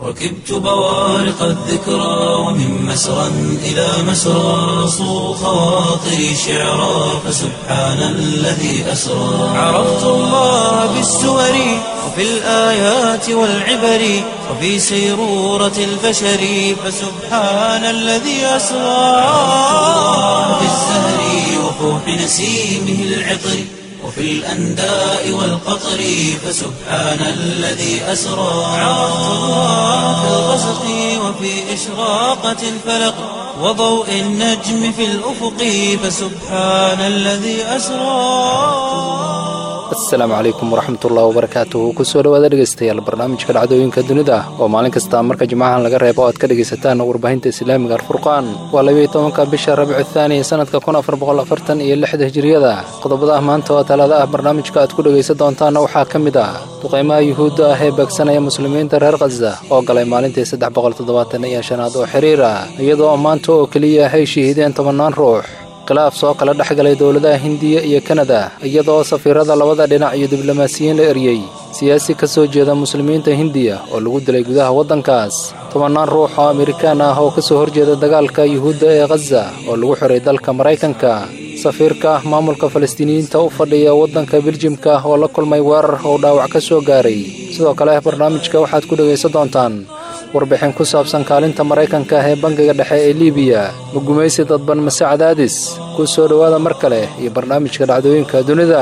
ركبت بوارق الذكرى ومن مسرى إلى مسرى صو خواطري شعرا فسبحان الذي أسرى عرفت الله بالسور وفي الآيات والعبر وفي سيرورة البشر فسبحان الذي أسرى في الزهر وفوح نسيمه العطر وفي الأنداء والقطر فسبحان الذي أسرى عرفت الله في الغسق وفي إشراقة الفلق وضوء النجم في الأفق فسبحان الذي أسرى asalaamu calaykum waraxmatullahi wabarakaatuhu kusoo dhawaada dhegaystayaal barnaamijka dhacdooyinka dunida oo maalin kasta marka jimcahan laga reebo o aad ka dhegaysataan warbaahinta islaamiga alfurqaan waa labiiyo tobanka bisha rabicu thaani sanadka kun afar boqol afartan iyo lixda hijiriyada qodobada maanta oo talaada ah barnaamijka aad ku dhegaysan doontaanna waxaa ka mid ah duqaymaha yuhuudda ah ee beegsanaya muslimiinta reer khaza oo galay maalintii saddex boqol toddobaatan iyo shanaad oo xiriir ah iyadoo maanta oo keliya ay shahiideen tobannaan ruux khilaaf soo kala dhex galay dowladaha hindiya iyo kanada iyadoo safiirada labada dhinac iyo diblomaasiyiin la eryey siyaasi ka soo jeeda muslimiinta hindiya oo lagu dilay gudaha waddankaas tobannaan ruux oo amerikaan ah oo ka soo horjeeda dagaalka yuhuudda ee khaza oo lagu xiray dalka maraykanka safiirka maamulka falastiiniyiinta u fadhiya waddanka biljimka oo la kulmay weerar oo dhaawac ka soo gaaray sidoo kale barnaamijka waxaad ku dhegaysan doontaan warbixin ku saabsan kaalinta maraykanka ee bangiga dhexe ee liibiya ma gumaysi dadban mase cadaadis ku soo dhowaada mar kale iyo barnaamijka dhacdooyinka dunida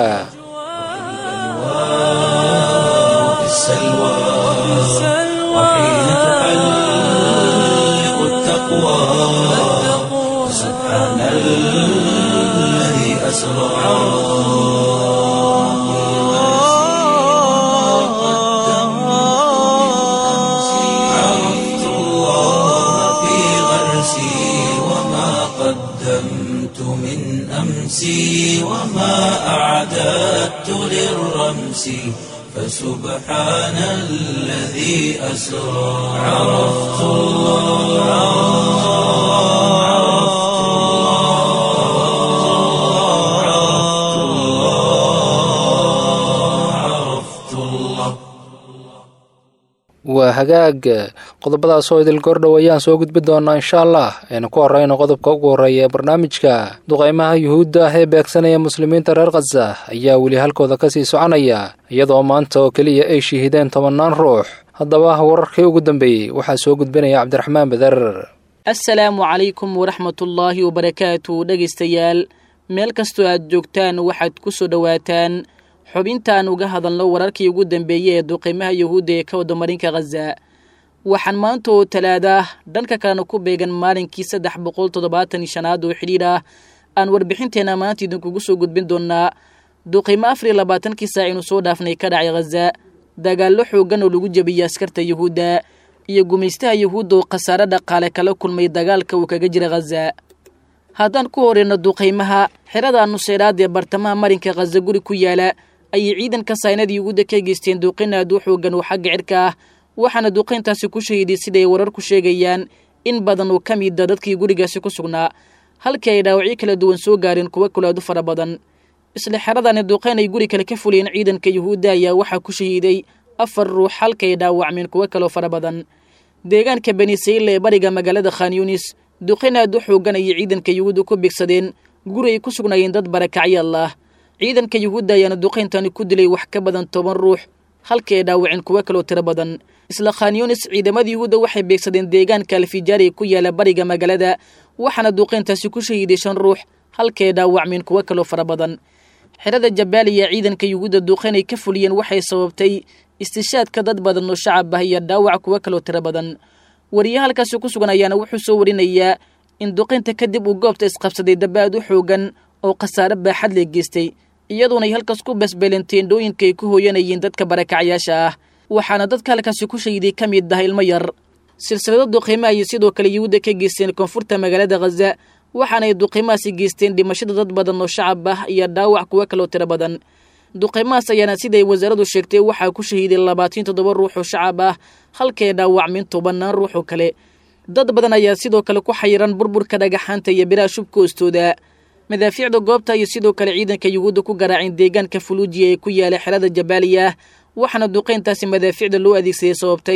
في السلوى وحين تحلق التقوى سبحان الذي أسرى عرفت الله في غرسي وما قدمت من أمسي وما أعددت للرمس فسبحان الذي أسرى عرفت الله عرفت الله عرفت الله عرفت الله waa hagaag qodobadaas oo idil goordhow ayaan soo gudbi doonaa insha allah aynu ku horrayno qodobka ugu horreeya ee barnaamijka duqaymaha yuhuudda ah ee beegsanaya muslimiinta reer khaza ayaa weli halkooda ka sii soconaya iyadoo maanta oo keliya ay shihideen tobannaan ruux haddaba wararkii ugu dambeeyey waxaa soo gudbinaya cabdiraxmaan beder assalaamu calaykum waraxmatullaahi wabarakaatu dhegaystayaal meel kastoo aad joogtaan waxaad ku soo dhowaataan xubintaan uga hadalno wararkii ugu dambeeyey ee duqiimaha yuhuudda ee ka wada marinka khaza waxaan maanta oo talaada dhanka kalena ku beegan maalinkii saddex boqol toddobaatan iyo shanaad oo xidhiidh ah aan warbixinteenna maanta idinkugu soo gudbin doonaa duqiimo afar iyo labaatankii saac inuu soo dhaafnay ka dhacay khaza dagaallo xooggan oo lagu jebiyey askarta yuhuudda iyo gumaystaha yuhuudda oo khasaare dhaqaale kala kulmay dagaalka uu kaga jira khaza haddaan ku horeyno duqaymaha xerada nuseyraad ee bartamaha marinka khaza guri ku yaala ayay ciidanka saynadii yuhuudda ka geysteen duqin aad u xoogan oo xagga cirka ah waxaana duqayntaasi ku shahiiday siday wararku sheegayaan in badan oo ka mida dadkii gurigaasi ku sugnaa halkii ay dhaawacyo kala duwan soo gaareen kuwo kalaadu fara badan isla xeradani duqayn ay guri kale ka fuliyeen ciidanka yuhuudda ayaa waxaa ku shahiiday afar ruux halka ay dhaawacmeen kuwo kaloo fara badan deegaanka benisayla ee bariga magaalada khan yunis duqayn aad u xoogan ayay ciidanka yuhuudda ku bigsadeen guri ay ku sugnaayeen dad barakacyaal ah ciidanka yuhuudda ayaana duqayntani ku dilay wax ka badan toban ruux halkii ay dhaawaceen kuwo kaloo tiro badan isla khanyunis ciidamada yuhuudda waxay beegsadeen deegaanka alfijaari ee ku yaala bariga magaalada waxaana duqayntaasi ku shahiiday shan ruux halkii ay dhaawacmeen kuwo kaloo fara badan xerada jabaaliya ciidanka yuhuudda duqayn ay ka fuliyeen waxay sababtay istishaadka dad badan oo shacab ah iyo dhaawac kuwo kaloo tiro badan wariye halkaasi ku sugan ayaana wuxuu soo warinayaa in duqaynta kadib uu goobta isqabsaday dabaad u xoogan oo khasaare baaxad lee geystay iyaduona ay halkaas ku basbeeleen teendhooyinka ay ku hooyanayeen dadka barakacyaasha ah waxaana dadka halkaasi ku shahiday ka mid ah ilmo yar silsilado duqiimo ayay sidoo kale yuhuudda ka geysteen koonfurta magaalada khaza waxaanay duqiimahaasi geysteen dhimashada dad badan oo shacab ah iyo dhaawac kuwo kaloo tiro badan duqiimahaas ayaana siday wasaaradu sheegtay waxaa ku shahiiday labaatan toddoba ruux oo shacab ah halkee dhaawacmin tobannaan ruux oo kale dad badan ayaa sidoo kale ku xayiran burburka dhagaxaanta iyo biraha shubka hoostooda madaafiicda goobta iyo sidoo kale ciidanka yuhuudda ku garaaceen deegaanka fuluujiya ee ku yaala xerada jabaaliya waxaana duqayntaasi madaafiicda loo adeegsaday sababtay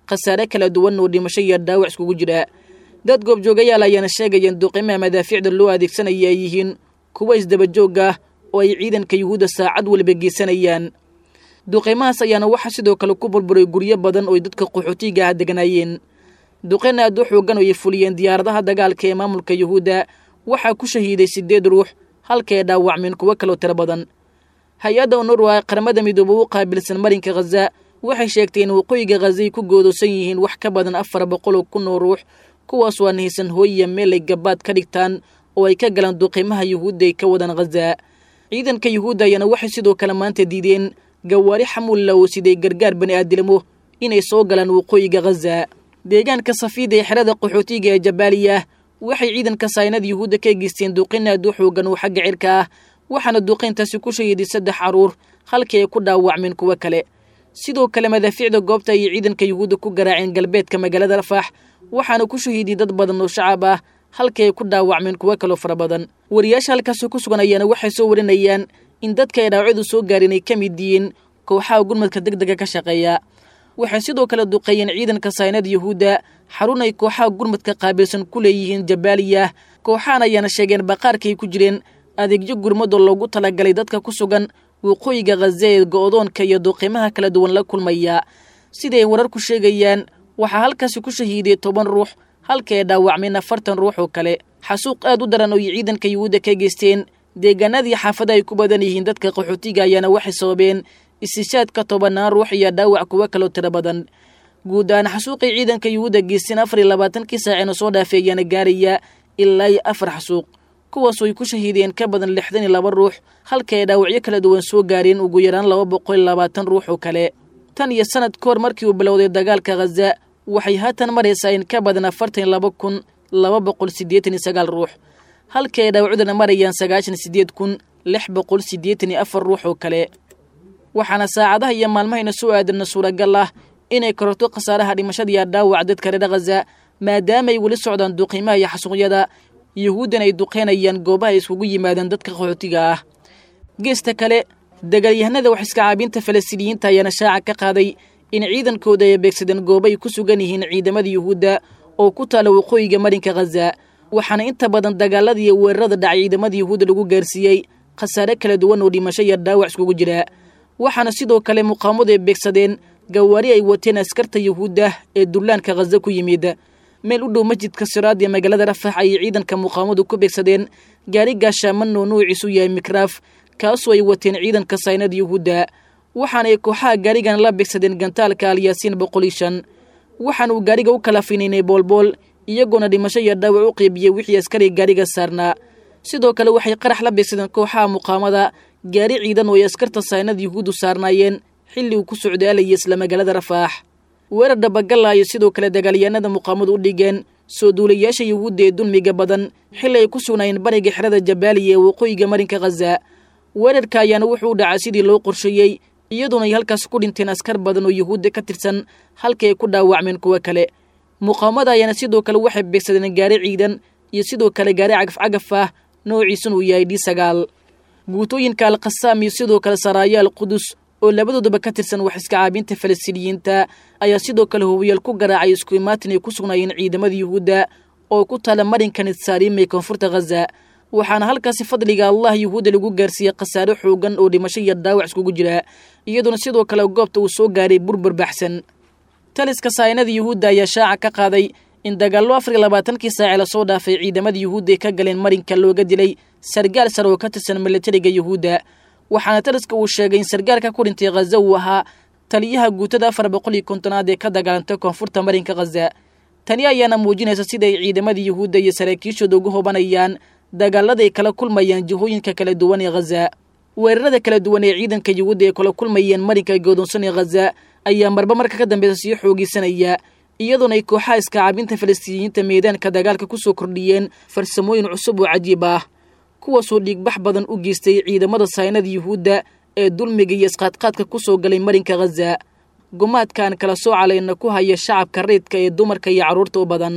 khasaare kala duwan oo dhimasho iyo dhaawac iskugu jira dad goobjoogayaal ayaana sheegayeen duqimaha madaafiicda loo adeegsanaya ay yihiin kuwa isdabajoog ah oo ay ciidanka yuhuudda saacad waliba geysanayaan duqimahaas ayaana waxaa sidoo kale ku burburay guryo badan oo dadka qaxootiga ah deganaayeen duqeyn aad u xoogan oo ay fuliyeen diyaaradaha dagaalka ee maamulka yuhuudda waxaa ku shahiiday siddeed ruux halka ay dhaawacmeen kuwo kaloo tiro badan hay-adda onurwa qaramada midoobe u qaabilsan marinka khaza waxay sheegtay in waqooyiga khazay ku goodoosan yihiin wax ka badan afar boqol oo kun oo ruux kuwaas waa nahaysan hooyiya meel ay gabaad ka dhigtaan oo ay ka galaan duqiimaha yuhuudda ay ka wadaan khaza ciidanka yuhuudda ayaana waxay sidoo kale maanta diideen gawaari xamuulla oo siday gargaar bani aadilmo inay soo galaan waqooyiga khaza deegaanka safiida ee xerada qaxootiga ee jabaaliya waxay ciidanka saynada yuhuudda ka geysteen duqin aad u xoogan oo xagga cirka ah waxaana duqayntaasi ku shahiiday saddex carruur halkii ay ku dhaawacmeen kuwo kale sidoo kale madaafiicda goobta ayay ciidanka yuhuudda ku garaaceen galbeedka magaalada rafaax waxaana ku shahiiday dad badan oo shacab ah halkii ay ku dhaawacmeen kuwo kaloo fara badan wariyaasha halkaasi ku sugan ayaana waxay soo warinayaan in dadka ay dhaawacyadu soo gaareen ay ka mid yihiin kooxaha gurmadka deg dega ka shaqeeya waxay sidoo kale duqeeyeen ciidanka saynada yuhuudda xarun ay kooxaha gurmadka qaabilsan ku leeyihiin jabaaliya kooxahan ayaana sheegeen baqaarkaay ku jireen adeegyo gurmadoo loogu talagalay dadka ku sugan waqooyiga khaza ee go'doonka iyo duqiimaha kala duwan la kulmaya siday wararku sheegayaan waxaa halkaasi ku shahiiday toban ruux halka ay dhaawacmeen afartan ruux oo kale xasuuq aad u daran oo ay ciidanka yuhuudda ka geysteen deegaanadii xaafada ay ku badan yihiin dadka qaxootiga ayaana waxay sababeen istishaadka tobanaan ruux iyo dhaawac kuwo kaloo tiro badan guud ahaan xasuuqay ciidanka yuhuudda geysteen afar iyo labaatankii saacina soo dhaafay ayaana gaaraya ilaa iyo afar xasuuq kuwaasoo ay ku shahiideen ka badan lixdan iyo laba ruux halka ay dhaawacyo kala duwan soo gaareen ugu yaraan laba boqol iyo labaatan ruux oo kale tan iyo sanad ka hor markii uu bilowday dagaalka khaza waxay haatan maraysaa in ka badan afartan iyo laba kun laba boqol siddeetan iyo sagaal ruux halka ay dhaawacyaduna marayaan sagaashan siddeed kun lix boqol siddeetan iyo afar ruux oo kale waxaana saacadaha iyo maalmahayna soo aadanna suuragal ah inay kororto khasaaraha dhimashada iyo dhaawaca dadka reer khaza maadaamaay weli socdaan duqiimaha iyo xasuuqyada yuhuuddan ay duqeynayaan goobaha ay iskugu yimaadaan dadka qaxootiga ah geesta kale dagaalyahanada wax iska caabinta falastiiniyiinta ayaana shaaca ka qaaday in ciidankooda ay beegsadeen goobo ay ku sugan yihiin ciidamada yuhuudda oo ku taala waqooyiga marinka khaza waxaana inta badan dagaalada iyo weerarada dhacay ciidamada yuhuudda lagu gaarsiiyey khasaare kala duwan oo dhimasho iyo dhaawac iskugu jira waxaana sidoo kale muqaamadu ay beegsadeen gawaari ay wateen askarta yuhuudda ee dullaanka khaza ku yimid meel u dhow masjidka siraad ee magaalada rafax ayay ciidanka muqaamadu ku beegsadeen gaari gaashaaman oo nuuciisu yahay mikraaf kaasoo ay wateen ciidanka saynada yuhuudda waxaanay kooxaha gaarigan la beegsadeen gantaalka alyaasiin boqol iyo shan waxaana uu gaariga u kala finaynay boolbool iyagoona dhimasho iyo dhaawac u qeybiyey wixii askari gaariga saarnaa sidoo kale waxay qarax la beegsadeen kooxaha muqaamada gaari ciidan oo ay askarta saynada yuhuuddu saarnaayeen xilli uu ku socday alaya isla magaalada rafaax weerar dhabagalla ayay sidoo kale dagaalyahanada muqaamadu u dhigeen soo duulayaasha yuhuudda ee dulmiga badan xilli ay ku sugnaayeen bariga xerada jabaaliya ee waqooyiga marinka khaza weerarka ayaana wuxuu u dhacay sidii loo qorsheeyey iyadoona ay halkaas ku dhinteen askar badan oo yuhuudda ka tirsan halkii ay ku dhaawacmeen kuwo kale muqaamada ayaana sidoo kale waxay beegsadeen gaari ciidan iyo sidoo kale gaari cagafcagaf ah noociisuna uu yahay d sagaal guutooyinka alkhasaam iyo sidoo kale saraayo al qudus oo labadoodaba ka tirsan wax iska caabinta falastiiniyiinta ayaa sidoo kale hubiyaal ku garaacay isku imaatin ay ku sugnaayeen ciidamada yuhuudda oo ku taala marinka nitsaarim ee koonfurta khaza waxaana halkaasi fadliga allah yuhuudda lagu gaarsiiyey khasaare xoogan oo dhimasho iyo dhaawac iskugu jira iyadoona sidoo kale goobta uu soo gaaray burbur baxsan taliska saynada yuhuudda ayaa shaaca ka qaaday in dagaallo afar iyo labaatankii saace lasoo dhaafay ciidamada yuhuudda ay ka galeen marinka looga dilay sargaal sare oo ka tirsan milatariga yuhuudda waxaana taliska uu sheegay in sargaalka ku dhintay khaza uu ahaa taliyaha guutada afar boqol iyo kontonaad ee ka dagaalantay koonfurta marinka khaza tani ayaana muujinaysa sida ay ciidamada yuhuudda iyo saraakiishooda ugu hobanayaan dagaalada ay kala kulmayaan jihooyinka kala duwan ee khaza weerarada kala duwan ee ciidanka yuhuudda ay kala kulmayeen marinka godoonsan ee khaza ayaa marba marka ka dambeysa sii xoogeysanaya iyadoona ay kooxaha iska caabinta falastiiniyiinta meedaanka dagaalka ku soo kordhiyeen farsamooyin cusub oo cajiib ah kuwaasoo dhiigbax badan u geystay ciidamada saynada yuhuudda ee dulmiga iyo isqaadqaadka ku soo galay marinka khaza gumaadkaan kala soo calayna ku haya shacabka reydka ee dumarka iyo carruurta u badan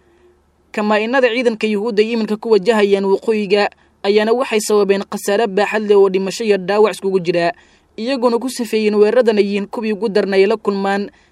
kamaa-inada ciidanka yuhuudda ay iminka ku wajahayaan waqooyiga ayaana waxay sababeen khasaare baaxad leh oo dhimasho iyo dhaawac iskugu jira iyagoona ku safeeyeen weeraradan ay yihiin kuwii ugu darna ay la kulmaan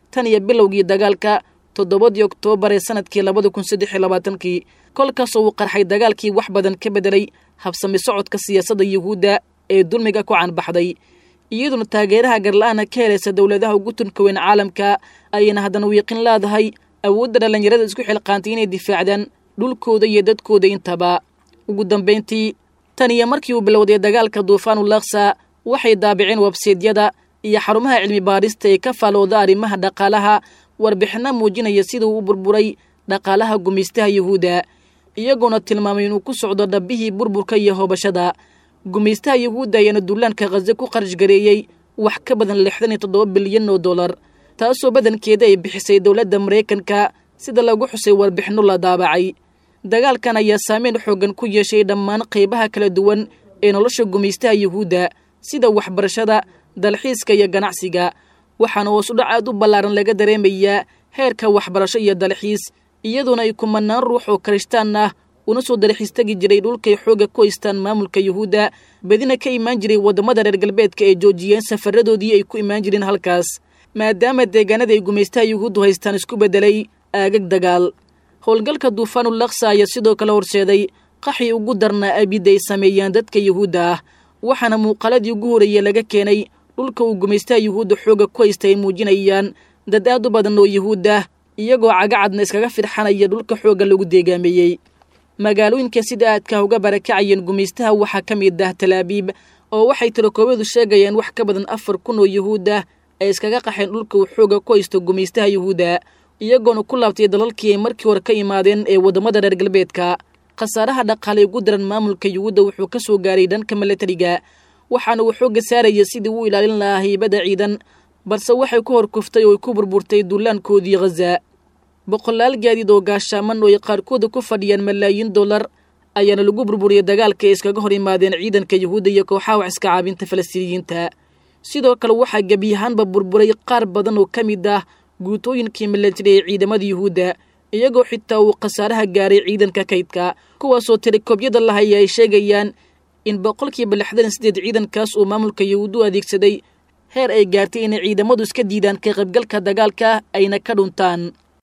tan iyo bilowgii dagaalka toddobadii oktoobar ee sanadkii labada kun saddex iyo labaatankii kolkaasoo uu qarxay dagaalkii wax badan ka bedelay habsami socodka siyaasadda yuhuudda ee dulmiga ku canbaxday iyaduna taageeraha garla-aana ka helaysa dowladaha ugu tunka weyn caalamka ayayna haddana wiiqin leedahay awoodda dhallinyarada isku xilqaantay inay difaacdaan dhulkooda iyo dadkooda intaba ugu dambayntii tan iyo markii uu bilowday dagaalka duufaanu laksa waxay daabiceen websaydyada iyo xarumaha cilmi baadhista ee ka faalooda arrimaha dhaqaalaha warbixinno muujinaya sida uu u burburay dhaqaalaha gumaystaha yuhuudda iyagoona tilmaamay inuu ku socdo dhabbihii burburka iyo hoobashada gumaystaha yuhuudda ayaana duulaanka khaze ku qarash gareeyey wax ka badan lixdan iyo toddoba bilyan oo dollar taasoo badankeeda ay bixisay dowladda maraykanka sida lagu xusay warbixinno la daabacay dagaalkan ayaa saameyn xooggan ku yeeshay dhammaan qaybaha kala duwan ee nolosha gumaystaha yuhuudda sida waxbarashada dalxiiska iyo ganacsiga waxaana hoos udhac aad u ballaaran laga dareemayaa heerka waxbarasho iyo dalxiis iyadoona ay kumanaan ruux oo karishtaan ah una soo dalxiis tegi jiray dhulkay xoogga ku haystaan maamulka yuhuudda bedina ka imaan jiray waddamada reer galbeedka ee joojiyeen safaradoodii ay ku imaan jireen halkaas maadaama deegaanada ay gumaystaha yuhuuddu haystaan isku beddelay aagag dagaal howlgalka duufaanu laksa ayaa sidoo kale horseeday qaxii ugu darnaa abid ay sameeyaan dadka yuhuudda ah waxaana muuqaaladii ugu horreeyey laga keenay dhulka uu gumaystaha yuhuudda xoogga ku haysta ay muujinayaan dad aad u badan oo yuhuud ah iyagoo cagacadna iskaga firxanaya dhulka xoogga lagu deegaameeyey magaalooyinka sida aadka uga barakacayeen gumaystaha waxaa ka mid ah talaabiib oo waxay tirakoobyadu sheegayaan wax ka badan afar kun oo yuhuud ah ay iskaga qaxeen dhulka uu xoogga ku haysto gumaystaha yuhuudda iyagoona ku laabtay dalalkii ay markii hore ka imaadeen ee waddamada reer galbeedka khasaaraha dhaqaalay ugu daran maamulka yuhuudda wuxuu ka soo gaaray dhanka milatariga waxaana uu xoogga saaraya sidii uu ilaalin lahaa haybadda ciidan balse waxay ku hor kuftay oo ay ku burburtay duulaankoodii khaza boqolaal gaadiid oo gaashaaman oo ay qaarkooda ku fadhiyaan malaayiin dollar ayaana lagu burburiyey dagaalka ay iskaga hor imaadeen ciidanka yuhuudda iyo kooxaha wax iska caabinta falastiiniyiinta sidoo kale waxaa gebiyahaanba burburay qaar badan oo ka mid ah guutooyinkii milatari ee ciidamada yuhuudda iyagoo xitaa uu khasaaraha gaaray ciidanka kaydka kuwaasoo tirikoobyada lahaya ay sheegayaan in boqolkiiba lixdan sideed ciidankaas uu maamulka yuhuud u adeegsaday heer ay gaartay inay ciidamadu iska diidaan ka qaybgalka dagaalka ayna ka dhuntaan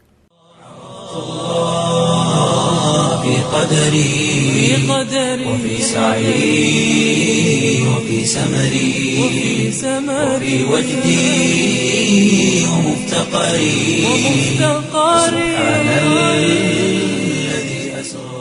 في قدري وفي سعي وفي سمري وفي وجدي ومفتقري سبحان الذي أسرى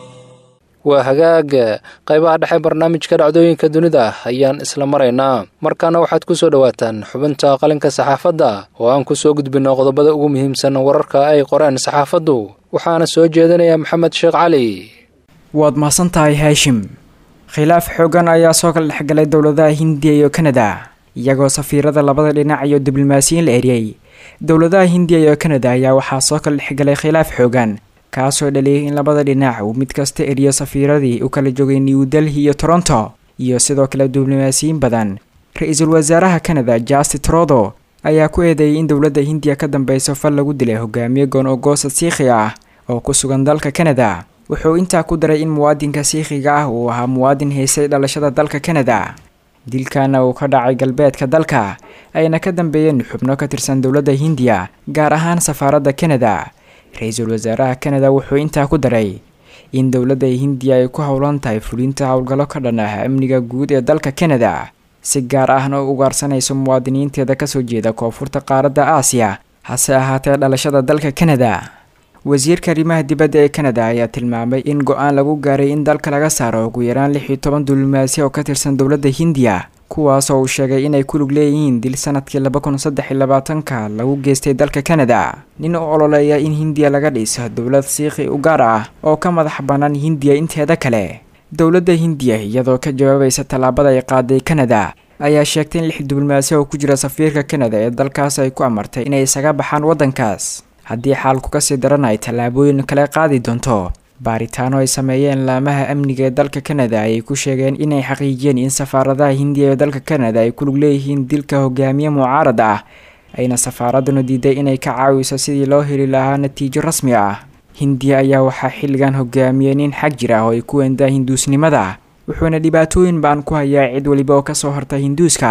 waa hagaag qaybaha dhexe barnaamijka dhacdooyinka dunida ayaan isla maraynaa markaana waxaad ku soo dhowaataan xubinta qalinka saxaafadda oo aan ku soo gudbinno qodobada ugu muhiimsan wararka ay qoreen saxaafaddu waxaana soo jeedinaya maxamed sheekh cali waad mahadsan tahay haashim khilaaf xoogan ayaa soo kala dhexgalay dowladaha hindiya iyo kanada iyagoo safiirada labada dhinac iyo diblomaasiyiin la eriyey dowladaha hindiya iyo kanada ayaa waxaa soo kala dhexgalay khilaaf xoogan kaasoo dhaliyay in labada dhinac uu mid kasta eriyo safiiradii u kala joogay new delhi iyo toronto iyo sidoo kale diblomaasiyiin badan ra-iisul wasaaraha kanada jasti trodo ayaa ku eedeeyay in dowladda hindiya ka dambeyso fal lagu dilay hogaamiye goon-ogosa siikhi ah oo ku sugan dalka kanada wuxuu intaa ku daray in muwaadinka siikhiga ah uu ahaa muwaadin haysay dhalashada dalka kanada dilkana uu ka dhacay galbeedka dalka ayna ka dambeeyeen xubno ka tirsan dowladda hindiya gaar ahaan safaaradda kanada ra-iisul wasaaraha kanada wuxuu intaa ku daray in dowladda hindiya ay ku howlan tahay fulinta howlgallo ka dhan ah amniga guud ee dalka kanada si gaar ahna u ugaarsanayso muwaadiniinteeda kasoo jeeda koonfurta qaaradda aasiya hase ahaatee dhalashada dalka kanada wasiirka arrimaha dibadda ee kanada ayaa tilmaamay in go-aan lagu gaaray in dalka laga saaro ugu yaraan lix iyo toban diblomaasi oo ka tirsan dowladda hindiya kuwaasoo uu sheegay inay ku lug leeyihiin dil sanadkii laba kun saddex iyo labaatanka lagu geystay dalka kanada nin u ololeeya in hindiya laga dhiso dowlad siikhi u gaar ah oo ka madax bannaan hindiya inteeda kale dowladda hindiya iyadoo ka jawaabaysa tallaabada ay qaaday kanada ayaa sheegtay in lix diblomaasi oo ku jira safiirka kanada ee dalkaas ay ku amartay inay isaga baxaan waddankaas haddii xaalku kasii daran ay tallaabooyin kale qaadi doonto baaritaano ay sameeyeen laamaha amniga ee dalka kanada ayay ku sheegeen inay xaqiijiyeen in safaaradaha hindiya ee dalka kanada ay ku lug leeyihiin dilka hogaamiye mucaarad ah ayna safaaraduna diiday inay ka caawiso sidii loo heli lahaa natiijo rasmi ah hindiya ayaa waxaa xilligan hogaamiyey nin xag jir ah oo ay ku weendaa hinduusnimada wuxuuna dhibaatooyin baan ku hayaa cid weliba oo kasoo horta hinduuska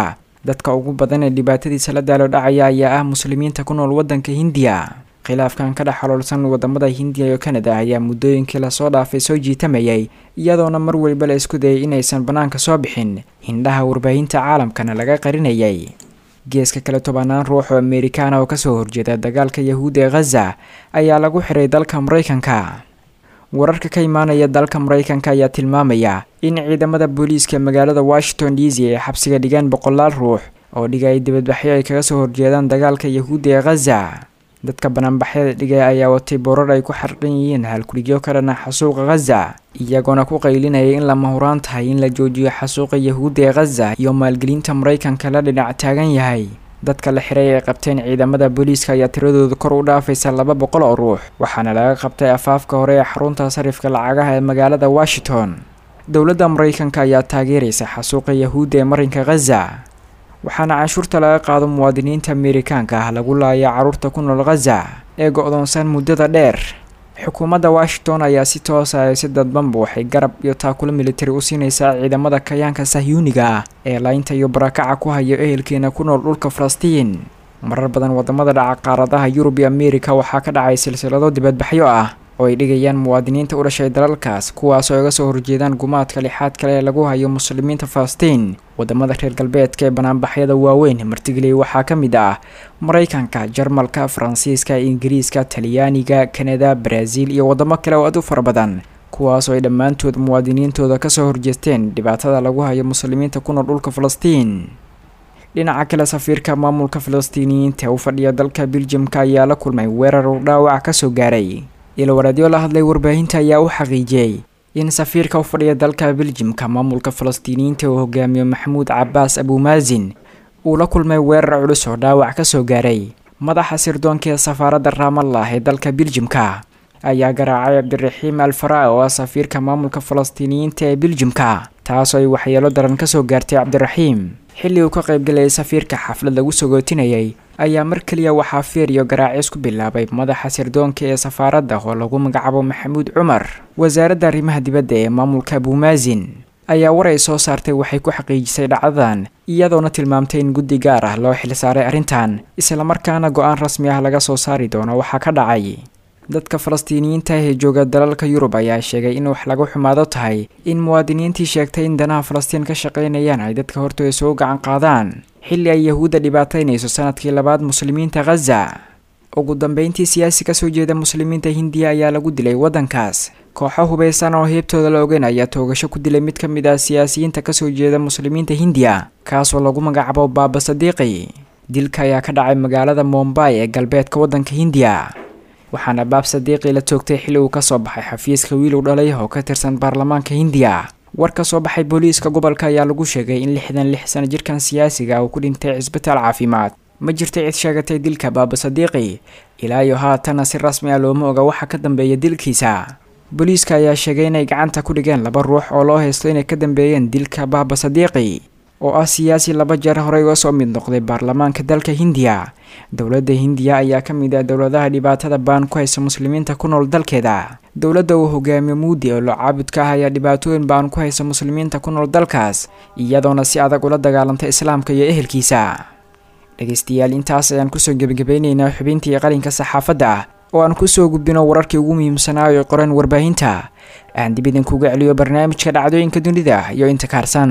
dadka ugu badan ee dhibaatadiisa la daalo dhacaya ayaa ah muslimiinta ku nool waddanka hindiya khilaafkan ka dhex xoloolsan wadamada hindiya iyo kanada ayaa muddooyinkii lasoo dhaafay soo jiitamayay iyadoona mar weliba la isku dayay inaysan bannaanka soo bixin hindhaha warbaahinta caalamkana laga qarinayay geeska kale tobanaan ruux oo amerikaana oo kasoo horjeeda dagaalka yahuudda ee khaza ayaa lagu xiray dalka maraykanka wararka ka imaanaya dalka maraykanka ayaa tilmaamaya in ciidamada booliiska magaalada washington d c ay xabsiga dhigeen boqolaal ruux oo dhigay dibadbaxyo ay kaga soo horjeedaan dagaalka yahuudda ee khaza dadka banaanbaxyada dhigay ayaa watay boorar ay ku xarqan yihiin halkuligyo ka dhana xasuuqa khaza iyagoona ku qaylinayay in lama huraan tahay in la joojiyo xasuuqa yahuudda ee khaza iyo maalgelinta maraykanka la dhinac taagan yahay dadka la xiray ay qabteen ciidamada booliiska ayaa tiradooda kor u dhaafaysa laba boqol oo ruux waxaana laga qabtay afaafka hore ee xarunta sarifka lacagaha ee magaalada washington dowladda maraykanka ayaa taageeraysa xasuuqa yahuudda ee marinka khaza waxaana canshuurta laga qaado muwaadiniinta amerikaanka ah lagu laaya carruurta ku nool khaza ee go-doonsan muddada dheer xukuumadda washington ayaa si toosa ay si dadbanba waxay garab iyo taakulo militari u siinaysaa ciidamada kayaanka sahyuuniga ah ee laynta iyo barakaca ku hayo ehelkeena ku nool dhulka falastiin marar badan wadamada dhaca qaaradaha yurub iyo amerika waxaa ka dhacay silsilado dibadbaxyo ah oo ay dhigayaan muwaadiniinta u dhashay dalalkaas kuwaas oo iga soo horjeedaan gumaadka lixaad kale ee lagu hayo muslimiinta falastiin wadamada reer galbeedka ee banaanbaxyada waaweyn martigeliyay waxaa ka mid ah maraykanka jarmalka faransiiska ingiriiska talyaaniga kanada baraaziil iyo wadamo kale oo aad u fara badan kuwaas oo ay dhammaantood muwaadiniintooda kasoo horjeesteen dhibaatada lagu hayo muslimiinta ku nool dhulka falastiin dhinaca kale safiirka maamulka falastiiniyiinta u fadhiya dalka beljamka ayaa la kulmay weerar uu dhaawac kasoo gaaray ilowaraadyo la hadlay warbaahinta ayaa u xaqiijiyey in safiirka u fadhiya dalka beljimka maamulka falastiiniyiinta uu hogaamiyo maxamuud cabaas abuumaasin uu la kulmay weerar culus oo dhaawac kasoo gaaray madaxa sirdoonka ee safaaradda raamallah ee dalka beljimka ayaa garaacay cabdiraxiim alfara oo ah safiirka maamulka falastiiniyiinta ee beljimka taasoo ay waxyeelo daran kasoo gaartay cabdiraxiim xilli uu ka qaybgalayay safiirka xaflad lagu sagootinayay ayaa mar keliya waxaa feer iyo garaacis ku bilaabay madaxa sirdoonka ee safaaradda oo lagu magacaabo maxamuud cumar wasaaradda arrimaha dibadda ee maamulka abuumaasin ayaa war ay soo saartay waxay ku xaqiijisay dhacdadan iyadoona tilmaamtay in guddi gaar ah loo xilsaaray arrintan islamarkaana go-aan rasmi ah laga soo saari doono waxaa ka dhacay dadka falastiiniyiinta ee jooga dalalka yurub ayaa sheegay in wax lagu xumaado tahay in muwaadiniintii sheegtay in danaha falastiin ka shaqaynayaan ay dadka hortooda soo gacan qaadaan xilli ay yahuudda dhibaataynayso sanadkii labaad muslimiinta khaza ugu dambeyntii siyaasi kasoo jeeda muslimiinta hindiya ayaa lagu dilay waddankaas kooxo hubaysan oo heebtooda la ogeyn ayaa toogasho ku dilay mid ka mid ah siyaasiyiinta kasoo jeeda muslimiinta hindiya kaasoo lagu magacaabo baaba sadiiqi dilka ayaa ka dhacay magaalada mombay ee galbeedka waddanka hindiya waxaana baab sadiiqi la toogtay xilli uu kasoo baxay xafiiska wiil u dhalay oo ka tirsan baarlamaanka hindiya war ka soo baxay booliiska gobolka ayaa lagu sheegay in lixdan lix sano jirkan siyaasiga uu ku dhintay cisbitaal caafimaad ma jirta cid sheegatay dilka baaba sadiiqi ilaa iyo haatana si rasmi ah looma oga waxa ka dambeeya dilkiisa booliiska ayaa sheegay inay gacanta ku dhigeen laba ruux oo loo haysto inay ka dambeeyeen dilka baaba sadiiqi oo ah siyaasi laba jeer horey uga soo mid noqday baarlamaanka dalka hindiya dowladda hindiya ayaa ka mid ah dowladaha dhibaatada baan ku haysa muslimiinta ku nool dalkeeda dowladda uu hogaamiyo muudi oo locaabudka ah ayaa dhibaatooyin baan ku haysa muslimiinta ku nool dalkaas iyadoona si adag ula dagaalantay islaamka iyo ehelkiisa dhegaystayaal intaas ayaan kusoo gebagabeyneynaa xubintii qalinka saxaafadda ah oo aan kusoo gudbino wararkii ugu muhiimsanaa ay qoreen warbaahinta aan dib idinkuga celiyo barnaamijka dhacdooyinka dunida iyo inta kaarsan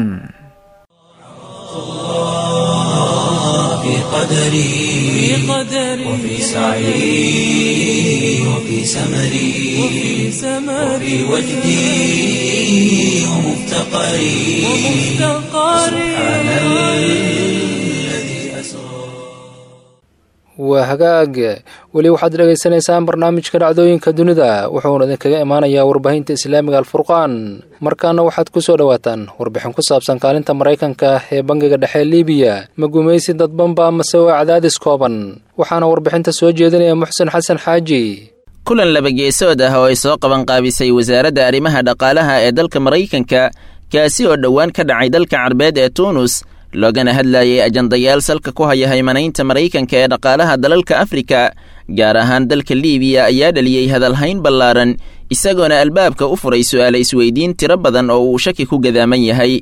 في قدري وفي سعي وفي سمري وفي وجدي ومفتقري سبحان الذي أسرى waa hagaag weli waxaad dhegaysanaysaan barnaamijka dhacdooyinka dunida wuxuuna idinkaga imaanayaa warbaahinta islaamiga alfurqaan markaana waxaad ku soo dhowaataan warbixin ku saabsan kaalinta maraykanka ee bangiga dhexe libiya ma gumaysi dadbanba amase waa cadaadis kooban waxaana warbixinta soo jeedinaya muxsen xasan xaaji kulan labageesood ah oo ay soo qaban qaabisay wasaaradda arrimaha dhaqaalaha ee dalka maraykanka kaasi oo dhowaan ka dhacay dalka carbeed ee tuunus loogana hadlayay ajandayaal salka ku haya haymanaynta maraykanka ee dhaqaalaha dalalka afrika gaar ahaan dalka liibiya ayaa dhaliyey hadalhayn ballaaran isagoona albaabka u furay su'aala isweydiin tiro badan oo uu shaki ku gadaaman yahay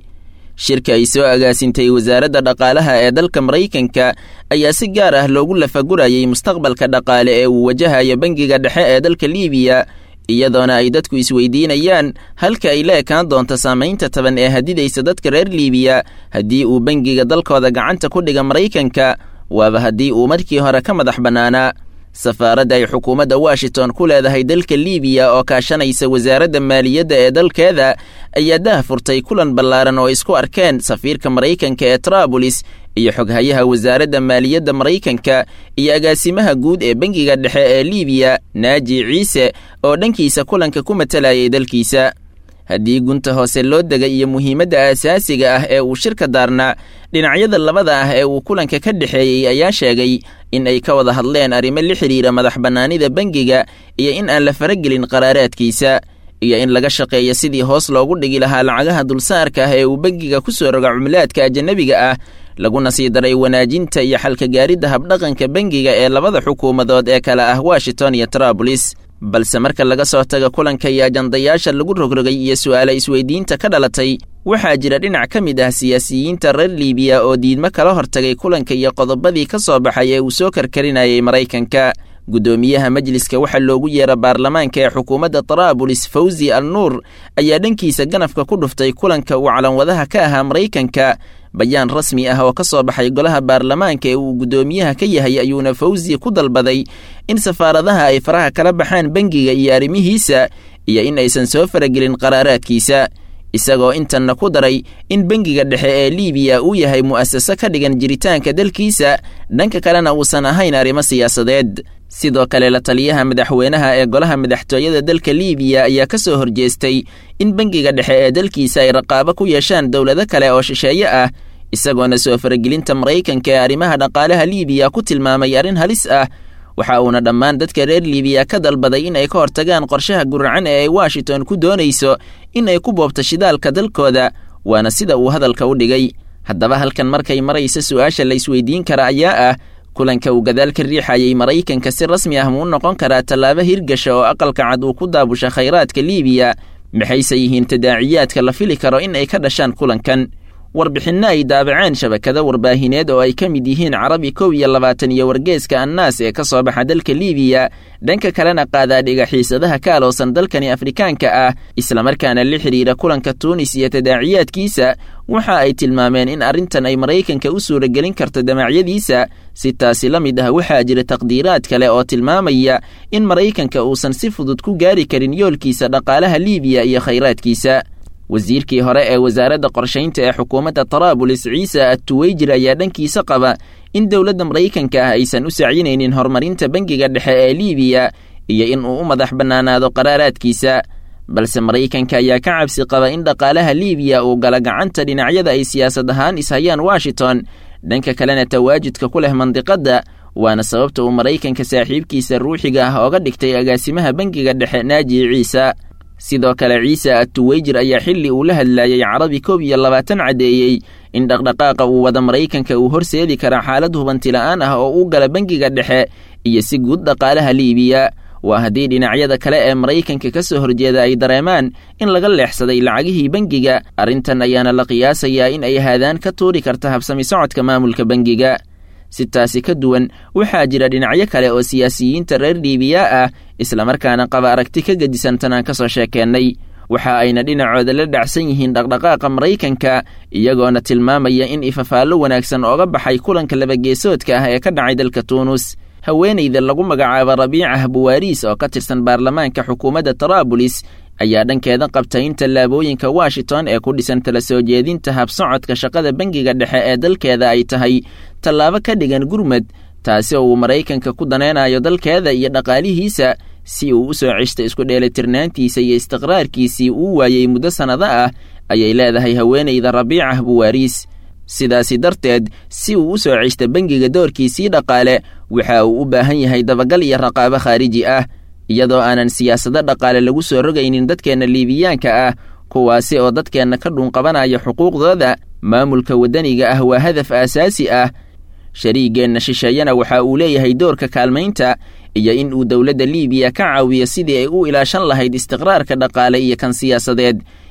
shirka ay soo agaasintay wasaaradda dhaqaalaha ee dalka maraykanka ayaa si gaar ah loogu lafagurayay mustaqbalka dhaqaale ee uu wajahayo bangiga dhexe ee dalka liibiya iyadoona ay dadku isweydiinayaan halka ay la ekaan doonto saamaynta taban ee hadidaysa dadka reer liibiya haddii uu bangiga dalkooda gacanta ku dhiga maraykanka waaba haddii uu markii hore ka madax bannaanaa safaaradda ay xukuumadda washington ku leedahay dalka liibiya oo kaashanaysa wasaaradda maaliyadda ee dalkeeda ayaa dah furtay kulan ballaaran oo isku arkeen safiirka maraykanka ee traabulis iyo xoghayaha wasaaradda maaliyadda maraykanka iyo agaasimaha guud ee bangiga dhexe ee liibiya naaji ciise oo dhankiisa kulanka ku matalayay dalkiisa haddii gunta hoose loo dega iyo muhiimadda aasaasiga ah ee uu shirka daarnaa dhinacyada labada ah ee uu kulanka ka dhexeeyey ayaa sheegay in ay ka wada hadleen arrimo la xidhiira madax bannaanida bangiga iyo in aan la faragelin qaraaraadkiisa iyo in laga shaqeeyo sidii hoos loogu dhigi lahaa lacagaha dulsaarka ah ee uu bangiga ku soo roga cumlaadka ajanabiga ah laguna sii daray wanaajinta iyo xalka gaaridda habdhaqanka bangiga ee labada xukuumadood ee kale ah washington iyo traabulis balse marka laga soo taga kulanka iyo ajandayaasha lagu rogrogay iyo su'aala isweydiinta ka dhalatay waxaa jira dhinac ka mid ah siyaasiyiinta reer liibiya oo diidmo kala hortagay kulanka iyo qodobadii ka soo baxay ee uu soo karkarinayay maraykanka guddoomiyaha majliska waxaa loogu yeera baarlamaanka ee xukuumadda taraabulis fawzi al nuur ayaa dhankiisa ganafka ku dhuftay kulanka uu calanwadaha ka ahaa maraykanka bayaan rasmi ah oo ka soo baxay golaha baarlamaanka ee uu guddoomiyaha ka yahay ayuuna fawzi ku dalbaday in safaaradaha ay faraha kala baxaan bangiga iyo arrimihiisa iyo in aysan soo faragelin qaraaraadkiisa isagoo intanna ku daray in bangiga dhexe ee liibiya uu yahay mu'asaso ka dhigan jiritaanka dalkiisa dhanka kalena uusan ahayn arrimo siyaasadeed sidoo kale la taliyaha madaxweynaha ee golaha madaxtooyada dalka liibiya ayaa ka soo horjeestay in bangiga dhexe ee dalkiisa ay raqaabo ku yeeshaan dowlado kale oo shisheeye ah isagoona soo faragelinta maraykanka ee arrimaha dhaqaalaha liibiya ku tilmaamay arrin halis ah waxa uuna dhammaan dadka reer liibiya ka dalbaday in ay ka hortagaan qorshaha guracan ee ay washington ku doonayso in ay ku boobto shidaalka dalkooda waana sida uu hadalka u dhigay haddaba halkan markay maraysa su'aasha la isweydiin kara ayaa ah kulanka uu gadaal ka riixayay maraykanka si rasmi ah muu noqon karaa tallaabo hirgasha oo aqalka cad uu ku daabusha khayraadka liibiya maxayse yihiin tadaaciyaadka la fili karo in ay ka dhashaan kulankan warbixinno ay daabaceen shabakado warbaahineed oo ay ka mid yihiin carabi kow iyo labaatan iyo wargeeska annaas ee ka soo baxa dalka liibiya dhanka kalena qaadaa dhigaxiisadaha ka aloosan dalkani afrikaanka ah islamarkaana la xidhiira kulanka tuunis iyo tadaaciyaadkiisa waxa ay tilmaameen in arrintan ay maraykanka u suuragelin karto damacyadiisa si taasi la mid ah waxaa jira taqdiiraad kale oo tilmaamaya in maraykanka uusan si fudud ku gaari karin yoolkiisa dhaqaalaha liibiya iyo khayraadkiisa wasiirkii hore ee wasaaradda qorshaynta ee xukuumadda taraabulis ciise attuweyjir ayaa dhankiisa qaba in dowladda maraykanka ah aysan u sacyinaynin horumarinta bangiga dhexe ee liibiya iyo in uu u madax bannaanaado qaraaraadkiisa balse maraykanka ayaa ka cabsi qaba in dhaqaalaha liibiya uu gala gacanta dhinacyada ay siyaasad ahaan ishayaan washington dhanka kalena tawaajudka ku leh mandiqadda waana sababta uu maraykanka saaxiibkiisa ruuxiga ah ooga dhigtay agaasimaha bangiga dhexe naaji ciise sidoo kale ciise attuweyjir ayaa xilli uu la hadlayay carabi koob iyo labaatan caddeeyey in dhaqdhaqaaqa uu wada maraykanka uu horseedi kara xaalad hubantila'aan ah oo u gala bangiga dhexe iyo si guud dhaqaalaha liibiya waa haddii dhinacyada kale ee maraykanka ka soo horjeeda ay dareemaan in laga leexsaday lacagihii bangiga arrintan ayaana la qiyaasayaa in ay haadaan ka tuuri karta habsami socodka maamulka bangiga si taasi ka duwan waxaa jira dhinacyo kale oo siyaasiyiinta reer liibiya ah islamarkaana qaba aragti ka gedisan tan aan ka soo sheekeennay waxa ayna dhinacooda la dhacsan yihiin dhaqdhaqaaqa maraykanka iyagoona tilmaamaya in ifafaallo wanaagsan ooga baxay kulanka labageesoodka ah ee ka dhacay dalka tuunus haweenayda lagu magacaabo rabiicah buwaariis oo ka tirsan baarlamaanka xukuumadda taraabulis ayaa dhankeeda qabtay in tallaabooyinka washington ee ku dhisan tala soo jeedinta habsocodka shaqada bangiga dhexe ee dalkeeda ay tahay tallaabo ka dhigan gurmad taasi oo uu maraykanka ku danaynayo dalkeeda iyo dhaqaalihiisa si uu u soo ceshta isku dheelitirnaantiisa iyo istiqraarkiisii uu waayey muddo sannado ah ayay leedahay haweenayda rabiicah buwaariis sidaasi darteed si uu u soo ceshta bangiga doorkiisii dhaqaale waxa uu u baahan yahay dabagal iyo raqaabo khaariji ah iyadoo aanan siyaasado dhaqaale lagu soo rogaynin dadkeenna liibiyaanka ah kuwaasi oo dadkeenna ka dhuunqabanaya xuquuqdooda maamulka waddaniga ah waa hadaf aasaasi ah shariigeenna shisheeyana waxa uu leeyahay doorka kaalmaynta iyo in uu dowladda liibiya ka caawiyo sidii ay u ilaashan lahayd istiqraarka dhaqaale iyo kan siyaasadeed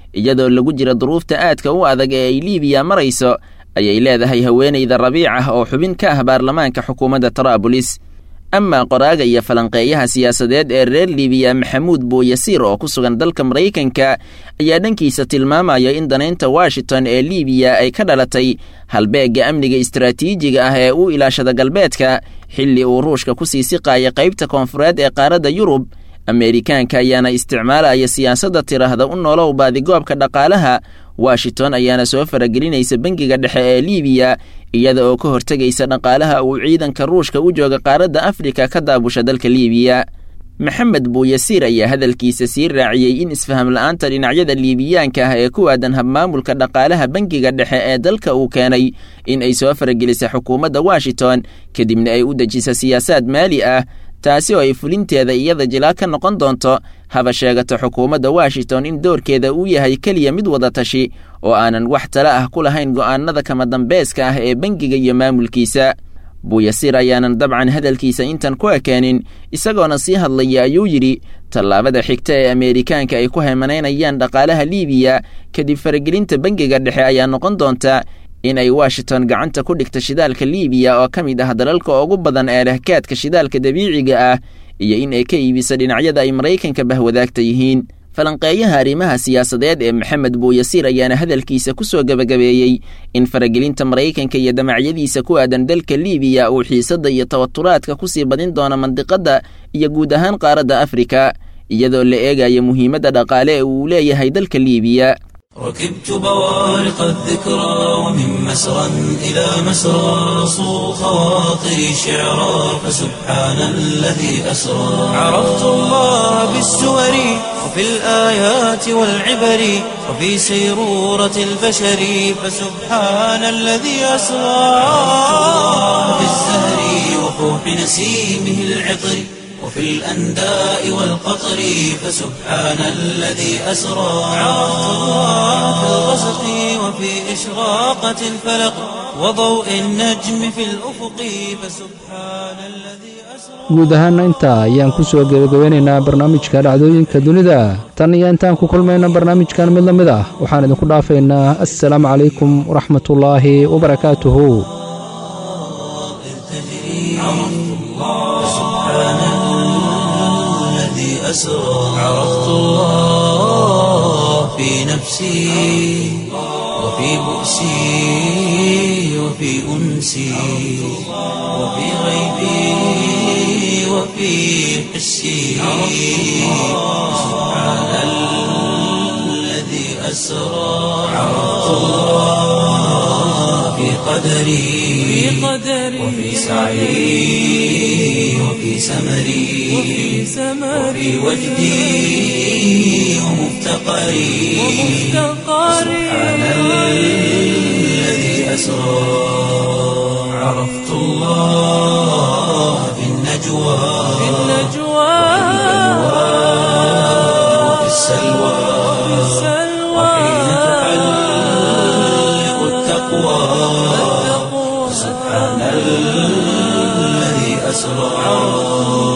iyadoo lagu jira duruufta aadka u adag ee ay liibiya marayso ayay leedahay haweenayda rabiic ah oo xubin ka ah baarlamaanka xukuumadda taraabulis amaa qoraaga iyo falanqeeyaha siyaasadeed ee reer libiya maxamuud buuyasiir oo ku sugan dalka maraykanka ayaa dhankiisa tilmaamaya in danaynta washington ee libiya ay ka dhalatay halbeegga amniga istaraatiijiga ah ee u ilaashada galbeedka xilli uu ruushka ku sii siqaaya qaybta koonfureed ee qaaradda yurub ameerikaanka ayaana isticmaalaya siyaasadda tiraahda u noolow baadigoobka dhaqaalaha washington ayaana soo faragelinaysa bangiga dhexe ee libiya iyada oo ka hortegaysa dhaqaalaha uu ciidanka ruushka u jooga qaaradda afrika ka daabusha dalka libiya maxamed buuyasiir ayaa hadalkiisa sii raaciyey in isfaham la'aanta dhinacyada liibiyaanka ah ee ku aadan habmaamulka dhaqaalaha bangiga dhexe ee dalka uu keenay in ay soo faragelisa xukuumadda washington kadibna ay u dejisa siyaasaad maali ah taasi oo ay fulinteeda iyada jilaa ka noqon doonto haba sheegato xukuumadda washington in doorkeeda uu yahay keliya mid wada tashi oo aanan wax tala ah ku lahayn go'aanada kama dambeeska ah ee bangiga iyo maamulkiisa buuyasiir ayaanan dabcan hadalkiisa intan ku ekeenin isagoona sii hadlaya ayuu yidhi tallaabada xigta ee ameerikaanka ay ku hemanaynayaan dhaqaalaha liibiya kadib faragelinta bangiga dhexe ayaa noqon doonta in ay washington gacanta ku dhigta shidaalka liibiya oo ka mid ah dalalka ugu badan ee lehkaadka shidaalka dabiiciga ah iyo in ay ka iibisa dhinacyada ay maraykanka bahwadaagta yihiin falanqeeyaha arrimaha siyaasadeed ee maxamed buuyasiir ayaana hadalkiisa ku soo gebagabeeyey in faragelinta maraykanka iyo damacyadiisa ku aadan dalka liibiya uu xiisadda iyo tawaturaadka ku sii badin doono mandiqadda iyo guud ahaan qaaradda afrika iyadoo la eegaya muhiimadda dhaqaale ee uu leeyahay dalka liibiya ركبت بوارق الذكرى ومن مسرى إلى مسرى صو خواطري شعرا فسبحان الذي أسرى عرفت الله بالسور وفي الآيات والعبر وفي سيرورة البشر فسبحان الذي أسرى في الزهر وفوح نسيمه العطر وفي الأنداء والقطر فسبحان الذي أسرى عرفت الله في الغسق وفي إشراقة الفلق وضوء النجم في الأفق فسبحان الذي أسرى guud ahaana intaa ayaan ku soo gebagabeynaynaa barnaamijka dhacdooyinka dunida tan iyo intaan ku kulmayna barnaamijkan mid la mid ah waxaan idinku dhaafaynaa assalaamu calaykum waraxmatullaahi wabarakaatuhu أسرى عرفت الله في نفسي وفي بؤسي وفي أنسي وفي غيبي وفي حسي سبحان الذي أسرى عرفت الله في قدري وفي سعي وفي سمري وفي وجدي ومفتقري سبحان الذي أسرى عرفت الله في النجوى وفي السلوى وحين تحلق التقوى سبحان الذي أسرى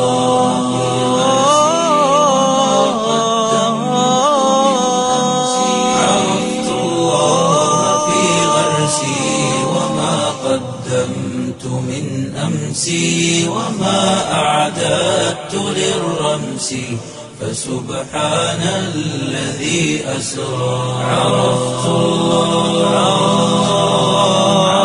عرفت الله في غرسي وما قدمت من أمسي وما أعددت للرمس فسبحان الذي أسرى عرفت الله